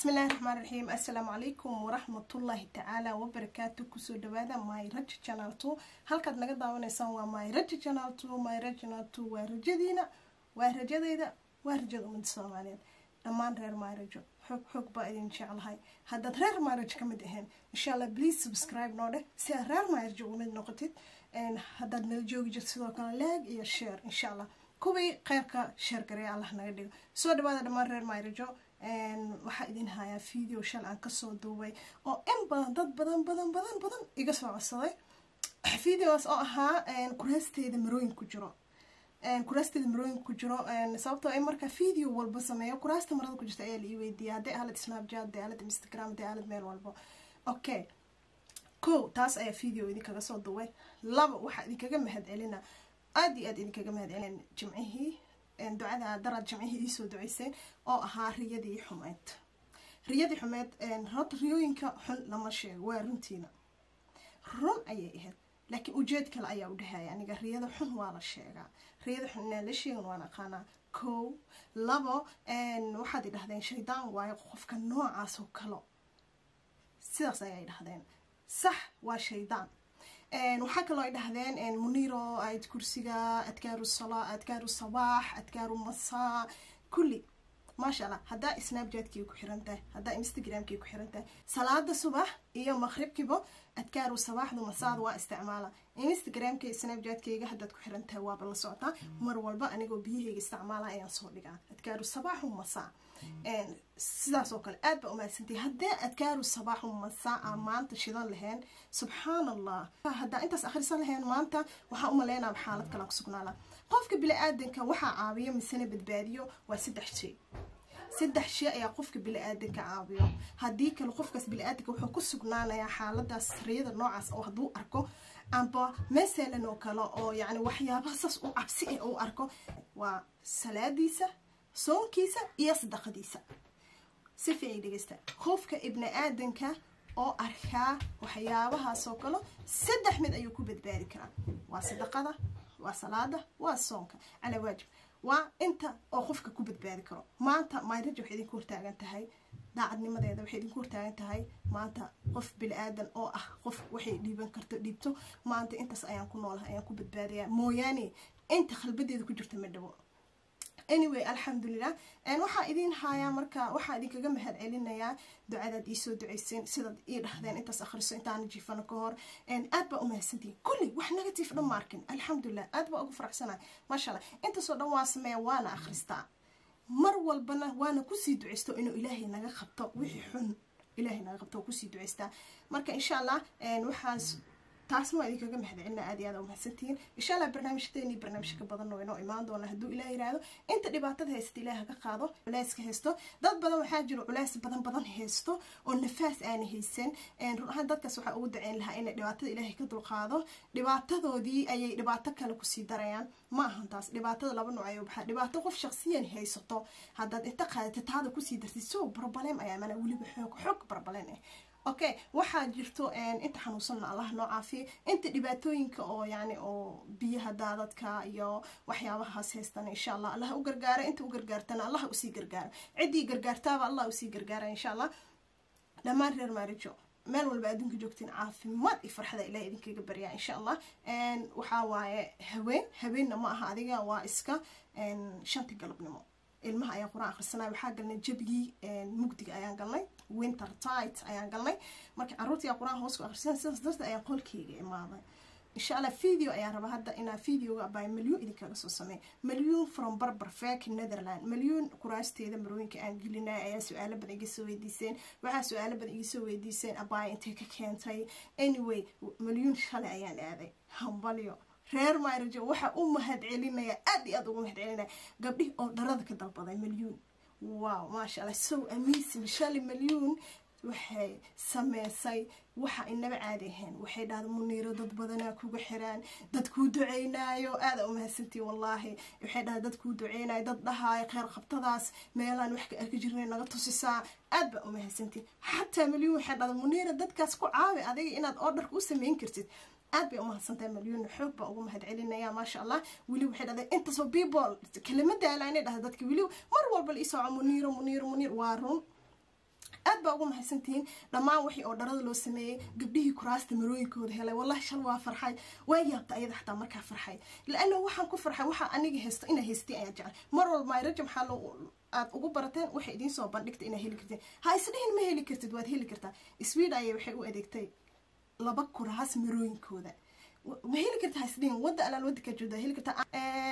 bismillahi raxmaan raxiim assalaamu calaykum waraxmatullaahi tacaala wabarakaatu kusoo dhawaada my raja channel two halkaad naga daawanaysaan waa my raja channel two my raja channel two waa rajadiina waa rajadeyda waa rajada ummadda soomaaliyeed dhammaan reer maarajo xoog xoog baa idin jeclahay haddaad reer maarajo ka mid ahayn insha allah please subscribe noo dheh si aad reer maarajo uga mid noqotid haddaad nala joogi jirto sidoo kale leeg iyo share insha allah kuwii qeybka sheer gareeya allah naga dhigo soo dhawaada dhammaan reer maarajo waxaa idin hayaa video shal aan kasoo duubay oo in badan dad badan badan badan badan iga soo codsaday videos oo ahaa kuraasteeda marooyin ku jiro kuraasteeda marooyin ku jiro sababtoo ay markaa video walba sameeyo kuraasta marada ku jirta ayaa la ii weydiiya hadday aalad snapchat hadday aalad instagram hadday aalad meel walbo okay ko taas ayaa video idinkaga soo duubay laba waxaa idinkaga mahad celina aada iyo aad idinkaga mahad celin jimcihii ducada daraad jimcihii iisoo duceyseen oo ahaa riyadii xumeyd riyadii xumeyd horta riyooyinka xun lama sheego waa runtiina run ayay ahayd laakiin ujeed kale ayaa u dhahaya aniga riyada xun waa la sheegaa riyada xun inaan la sheegin waan aqaanaa kow labo waxaad idhahdeen shaydaan waayo qofka noocaas oo kalo sidaas ayay dhahdeen sax waa shaydaan waxaa kaloo ay dhahdeen muniro ayd kursiga adkaaru salaa adkaaru sabaax adkaaru masaa kulli maasha allah haddaa snapjatkii ku xiran tahay haddaa instagramkii ku xiran tahay salaada subax iyo maqribkiiba adkaaru sabaaxdu masaada waa isticmaala instagramka iyo snapjatkayga haddaad ku xiran tahay waaba la socotaa mar walba anigoo biyahayga isticmaala ayaan soo dhigaa adkaaru sabaaxu masaa sidaas oo kale aad baa umahadsantahay haddee adkaaru sabaaxu masaa aan maanta shidan lahayn subxaan allah haddaa intaas akhrisan lahayn maanta waxaa umaleynaa xaalad kalaan ku sugnaala qofka bili-aadanka waxaa caawiyo misena badbaadiyo waa saddex shay saddex shay ayaa qofka bili-aadanka caawiyo haddii kale qofkaas bili-aadanka wuxuu ku sugnaanayaa xaaladaas riyada noocaas oo hadduu arko amba masalan oo kale oo yacni waxyaabaha saas u cabsi ah uu arko waa salaadiisa soonkiisa iyo sadaqadiisa si fiican dhegeysta qofka ibni aadanka oo arkaa waxyaabahaasoo kale saddex mid ayuu ku badbaadi karaa waa sadaqada waa salaada waa soonka calaa waajib waa inta oo qofka ku badbaadi karo maanta mayraja waxay idinku hortaagan tahay daacadnimadeeda waxay idinku hortaagan tahay maanta qof bili-aadan oo ah qof waxay dhiiban karto dhiibto maanta intaas ayaan ku noolahay ayaan ku badbaadayaa mooyaane inta khalbadeeda ku jirta ma dhawo anyway alxamdulilah waxaa idin hayaa marka waxaa idinkaga mahad celinayaa ducadaad iisoo duceyseen sidaad ii dhahdeen intaas akhriso intaana jiifano ka hor aad baa umahadsantihin kulli wax negative dhan ma arkin alxamdulilah aad baa ugu faraxsanahay maasha allah intaasoo dhan waa sameeya waana akhristaa mar walbana waana kusii duceysto inuu ilaahay naga qabto wixii xun ilaahay naga qabto oo kusii duceystaa marka insha allah waxaas taasna waa idinkaga mahad celina aad iyo aad umahadsantihiin insha allah barnaamijyadeeni barnaamij ka badan oo inoo imaan doona hadduu ilaah yiraahdo inta dhibaatada haysta ilaah ka qaado culeyska haysto dad badan waxaa jiro culeys badan badan haysto oo nafaas aana haysan run ahaan dadkaas waxaa ugu daceyn lahaa inay dhibaatada ilaahay ka dulqaado dhibaatadoodii ayay dhibaato kale kusii darayaan ma ahan taas dhibaatada laba nooc ayuu baxaa dhibaato qof shaqsiyan haysato haddaad inta qaadata taada kusii dartid so barbaleem ayaa mana weliba xoog xoog barbaleem ah okay waxaa jirto inta xanuunsanna allah noo caafiya inta dhibaatooyinka oo yani oo biyaha daadadka iyo waxyaabahaas haystana insha allah allah u gargaara inta u gargaartana allah usii gargaara ciddii gargaartaaba allah usii gargaara insha allah dhammaan reer maarijo meel walba adduunka joogtiin caafimaad iyo farxada ilaah idinkaga baryaa insha allah waxaa waaye haween haweenna ma aha adiga waa iska shanti galabnimo ilmaha ayaan qur-aan akhrisanay waxaa galnay jabigii mugdiga ayaan galnay winter tight ayaan galnay marka carruurtii aa qur-aan hoos ku akhrisan sidaas darteed ayaan qolkeyga imaaday insha allah video ayaan rabaa hadda inaa videoga by malyuun idinkaga soo sameey malyuun from barbar fak netherland malyuun kuraasteeda marooyinka aan gelinay ayaa su-aalo badan iga soo weydiiseen waxaa su-aalo badan iga soo weydiiseen abaya intay ka keentay anyway malyuun shalay ayaan aaday hambalyo reer maarajo waxaa u mahad celinaya aad iyo aad ugu mahad celinaya gabdhihi oo dharada ka dalbaday malyuun wow maasha allah so amazing shali malyuun waxay sameysay waxa inaba caadi ahayn waxay dhahda muniiro dad badanaa kuga xiraan dad kuu duceynaayo aada umahadsantii wallaahi waxay dhahda dad kuu duceynayo dad dhahaayo kheyr qabtadaas meelaan wax ka arki jirnay naga tusisaa aad baa umahadsantii xataa malyuun waxay dhahda muniira dadkaas ku caawi adiga inaad ordarka u sameyn kartid aad bay umahadsantahay malyuun xoog baa ugu mahad celinaya maasha allah weli waxay dhahday intaasoo people kelima daala inay dhahda dadka weli mar walba la isooco muniiro muniiro muniir waa run aad baa ugu mahadsantihiin dhammaan wixii oo dharada loo sameeyey gabdhihii kuraasta marooyinkooda helay wallahi shal waa farxay waa yaabta ayada xataa markaa farxay laana waxaan ku farxay waxaa aniga haysto inaa haystiin ayaa jecel mar walba raja maxaa loo aad ugu barateen waxay idiin soo bandhigta inaa heli kartiin ha isdhihin ma heli kartid waad heli kartaa sweden ayay waxay u adeegtay laba kuraas marooyinkooda ma heli kartaa hasdhihin wadda alaal wadda kaa joogda heli kartaa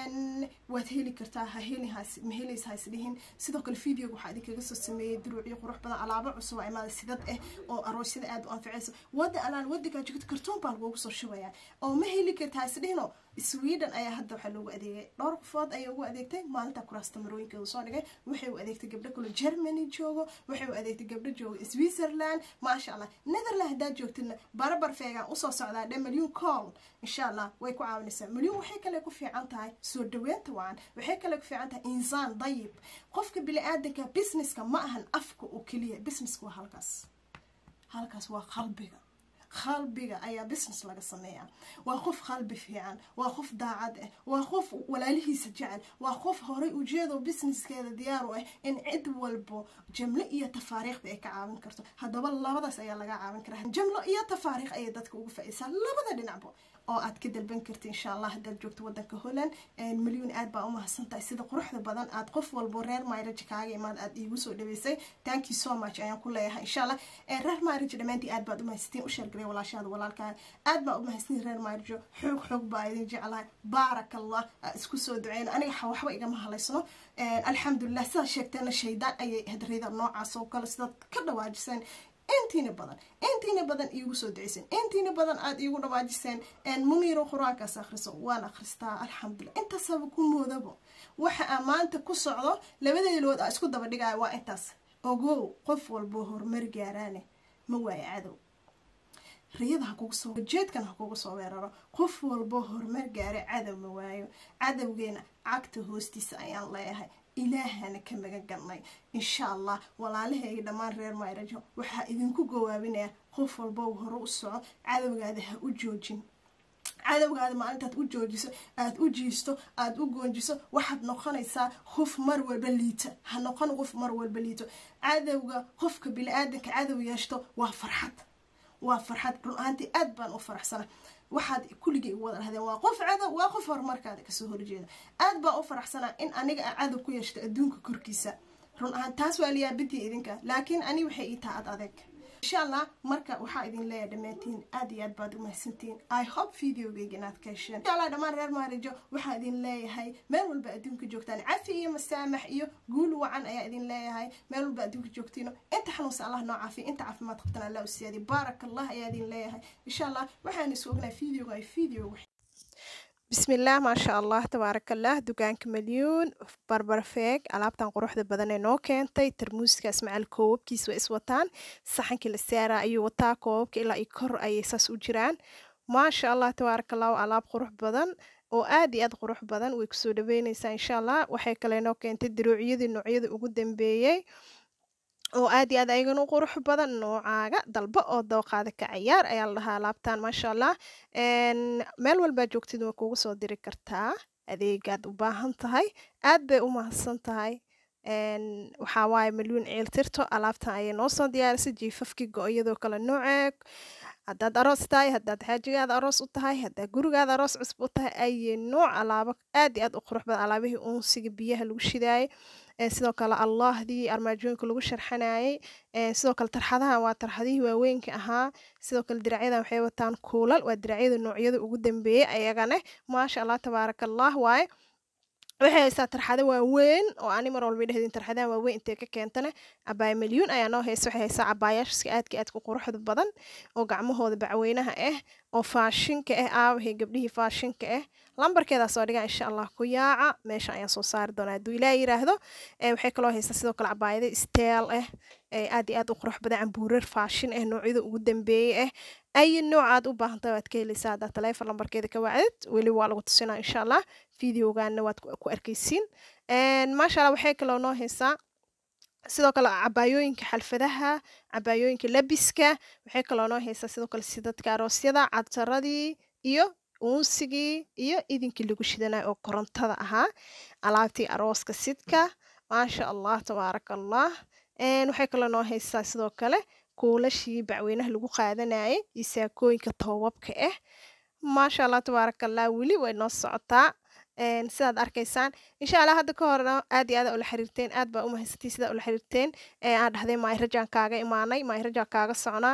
waad heli kartaa ha heli has ma helays ha isdhihin sidoo kale videoga waxaa idinkaga soo sameeyey duruucyo qurux badan alaabo cusub oo imaada sidad ah oo aroosyada aad u anficaysa wadda alaal wadda kaa joogta kartoon baa lagugu soo shubayaa oo ma heli kartaa isdhihino sweden ayaa hadda waxaa loogu adeegay dhowr qofood ayay ugu adeegtay maalinta kuraasta marooyinkeedu soo dhigay waxay u adeegtay gabdho kale germany joogo waxay u adeegtay gabdho joogo switzerland maasha allah netherland haddaad joogtidna barabar feegaan usoo socdaa dhe milyuun call insha allah way ku caawinaysaa milyuun waxay kale ku fiican tahay soo dhaweynta wacan waxay kale ku fiican tahay insaan dayib qofka bili-aadanka businesska ma ahan afka oo keliya businesska waa halkaas halkaas waa qalbiga qalbiga ayaa business laga sameeyaa waa qof qalbi fiican waa qof daacad ah waa qof walaalihiisa jecel waa qof horay ujeedo businesskeeda diyaar u ah in cid walbo jamlo iyo tafaariikhba ay ka caawin karto haddaba labadaas ayaa laga caawin karaa jamlo iyo tafaariikh ayay dadka uga faa-iisaa labada dhinacba oo aad ka dalban karta insha allah haddaad joogto wadanka holland milyuun aad baa umahadsan tahay sida quruxda badan aad qof walbo reer mayraj kaaga imaad aad iigu soo dhaweysay thank you so much ayaan ku leeyahay insha allah reer mayraj dhammaantii aad baad umahadsantiin u sheergaray walaashaada walaalkaa aad baa umahadsantiin reer mayrjo xoog xoog baa idin jeclahay baarak allah isku soo duceyna aniga waxba igama halaysno alxamdulilah sidaad sheegteena shaydaan ayay hadrayda noocaas oo kale sidaad ka dhawaajiseen intiina badan intiina badan iigu soo duceyseen intiina badan aada iigu dhawaajiseen muniiro qur-aankaas akhriso waan akhristaa alxamdulilah intaasaba ku moodabo waxa aa maanta ku socdo labadeelood aa isku daba dhigaya waa intaas ogow qof walbo horumar gaaraane ma waayo cadow riyada hakugu soo jeedkan ha kugu soo weeraro qof walbo horumar gaare cadow ma waayo cadowgeena cagta hoostiisa ayaan leeyahay ilaahana ka magan galnay insha allah walaalahayga dhammaan reer mayrajo waxaa idinku gawaabinaya qof walbow hore u soco cadowgaada ha u joojin cadowgaada maalintaad u joojiso aada u jiisto aada u goonjiso waxaad noqonaysaa qof mar walba liita ha noqon qof mar walba liito cadowga qofka bili-aadanka cadow yeeshto waa farxad waa farxad run ahaantii aad baan u faraxsana waxaad kulligii igu wada dhahdeen waa qof cadow waa qof horumarkaada kasoo horjeeda aad baan u faraxsanaa in aniga a cadow ku yeeshto adduunka korkiisa run ahaan taas waa liyaabintii idinka laakiin ani waxay ii taha ad adeeg insha allah marka waxaa idin leeyahay dhammaantiin aad iyo aad baad umahadsantiin i hope videogeyga inaad ka hesheen insha allah dhammaan reer maarijo waxaa idin leeyahay meel walba adduunka joogtaan cafi iyo masaamax iyo guul wacan ayaa idin leeyahay meel walba adduunka joogtiino inta xanuunsa allah noo caafiya inta caafimaad qabtan allah u siyaadiy baarak allah ayaa idin leeyahay insha allah waxaan isu ognahay videoga ay video بسم الله ما شاء الله تبارك الله دكانك مليون بربر فيك alaabtan quruxda badan ee noo keentay tarmuuskaas macal koobabkiis waa is wataan saxankii la saara ayuu wataa koobabka ilaa iyo kor ayay saas u jiraan maasha allah tabaaraka allah alaab qurux badan oo aad iyo aad qurux badan way kusoo dhaweyneysaa insha allah waxay kale noo keentay diruucyadii noocyada ugu dambeeyey oo aad iyo aad ayagana u qurux badan noocaaga dalba oo dooqaada ka cayaar ayaa la dhahaa alaabtan maasha allah meel walbaa joogtid waa kugu soo diri kartaa adeegaad u baahan tahay aad bay u mahadsan tahay waxaa waaye milyuun ciiltirto alaabtan ayay noo soo diyaarisay jiifafkii go-iyadoo kale nooceeg haddaad aroos tahay haddaad xaajigaada aroos u tahay haddaad gurigaada aroos cusub u tahay ayay nooc alaabo aad iyo aad u qurux badan alaabihii uunsiga biyaha lagu shidaayay sidoo kale allahdii armaajooyinka lagu sharxanayay sidoo kale tarxadahan waa tarxadihii waaweynka ahaa sidoo kale diracyadan waxay wataan kuulal waa diracyada noocyada ugu dambeeyey ayagane maasha allah tabaaraka allah waaye waxay haysaa tarxado waaweyn oo ani mar walba dhehdiin tarxadahan waaweyn intee ka keentane cabaaya milyuun ayaa noo haysa waxay haysaa cabaayaashka aadka aadka quruxda badan oo gacmahooda bacweynaha ah oo faashinka ah aawahey gabdhihii faashinka ah lambarkeedaa soo dhigaa insha allah ku yaaca meesha ayaan soo saari doonaa hadduu ilaa yiraahdo waxay kaloo haysaa sidoo kale cabaayada steel ah aad iyo aad u qurux badan cambuurar faashin ah noocyada ugu dambeeyey ah ay nooc aad u baahantahay waad ka helaysaa haddaa taleefon lambarkeeda ka wacdid weli waa lagu tusinaa insha allah videogaana waad ku arkaysiin maasha allah waxay kaloo noo haysaa sidoo kale cabaayooyinka xalfadaha cabaayooyinka labiska waxay kaloo noo haysaa sidoo kale sidadka aroosyada cadsaradii iyo uunsigii iyo idinkii lagu shidanay oo korontada ahaa alaabtii arooska sidka maasha allah tabaaraka allah waxay kaloo noo haysaa sidoo kale kuulashii bacweynaha lagu qaadanayay iyo saakooyinka toobabka ah maasha allah tabaaraka allah weli way noo socotaa sidaad arkaysaan insha allah hadda ka horena aad iyo aad ula xiriirteen aad baa u mahadsantiin sidaa ula xiriirteen aan dhahday maayirajaan kaaga imaanay maayirajaan kaaga socnaa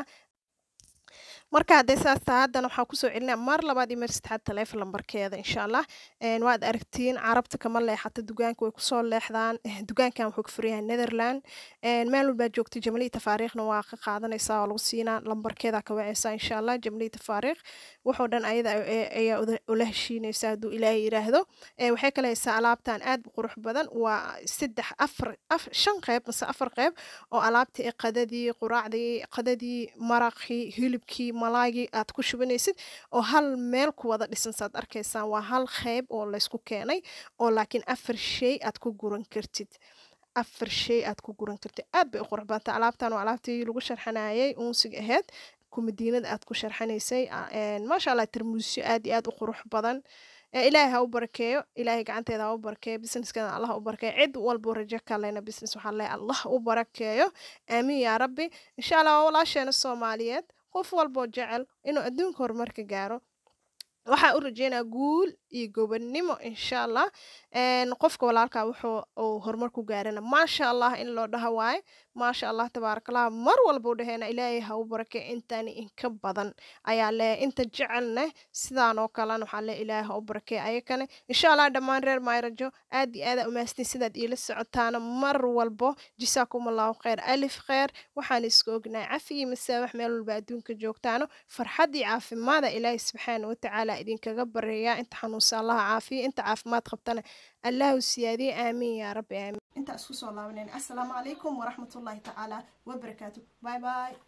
marka haddee saas taha haddana waxaan kusoo celinaa mar labaad iyo mar saddexaad taleefon lambarkeeda insha allah waad aragtiin carabta kama leexata dugaanka way kusoo leexdaan dugaankan wuxuu ka furan yahay netherland meel walbaa joogta jamlii tafaariikhna waa ka qaadanaysaa oo lagu siinaa lambarkeeda ka wacaysaa insha allah jamlii tafaariikh wuxuu dhan ayada ayaa ula heshiinaysa hadduu ilaahay yiraahdo waxay kale haysaa alaabtan aad u qurux badan waa saddex afar shan qeyb mase afar qeyb oo alaabtii qadadii quraacdii qadadii maraqii hilibkii malaagii aad ku shubanaysid oo hal meel ku wada dhisan saad arkaysaan waa hal qeyb oo laysku keenay oo laakiin afar shay aad ku guran kartid afar shay aad ku guran kartid aad bay u qurux badanta alaabtan waa alaabtii lagu sharxanayay uunsiga ahayd kumadiinada aad ku sharxanaysay maasha allah tarmuusyo aad iyo aad u qurux badan ilaahay ha u barakeeyo ilaahay gacanteeda ha u barakeeyo businesskeeda allah u barakeeyo cid walbo rajo kalena business waxaa leeyahay allah u barakeeyo aamiin yaa rabbi insha allah waa walaasheena soomaaliyeed qof walboo jecel inuu adduunka horumarka gaaro waxaa u rajeynaa guul iyo gobonnimo insha allah qofka walaalkaa wuxuu uu horumar ku gaarana maasha allah in loo dhaha waaye maasha allah tabaarakallah mar walba u dhaheena ilaahay ha u barakee intaani inka badan ayaa leeyahay inta jecelne sidaan oo kalena waxaa leeyahay ilaahay ha u barakee ayakane insha allah dhammaan reer mayrajo aad iyo aada umaastin sidaad iila socotaana mar walbo jisaakum allahu khayr alif khayr waxaan isku ognahay cafi iyo masaabax meel walba adduunka joogtaano farxaddii caafimaada ilaahay subxaana watacaala idinkaga bareeyaa inta xanuunsa allaha caafiya inta caafimaad qabtana allahu siyaadiye aamiin yaa rabbi aamiin intaa isku soo laabanayna assalaamu calaykum waraxmatullaahi tacaala wabarakaatu bye bye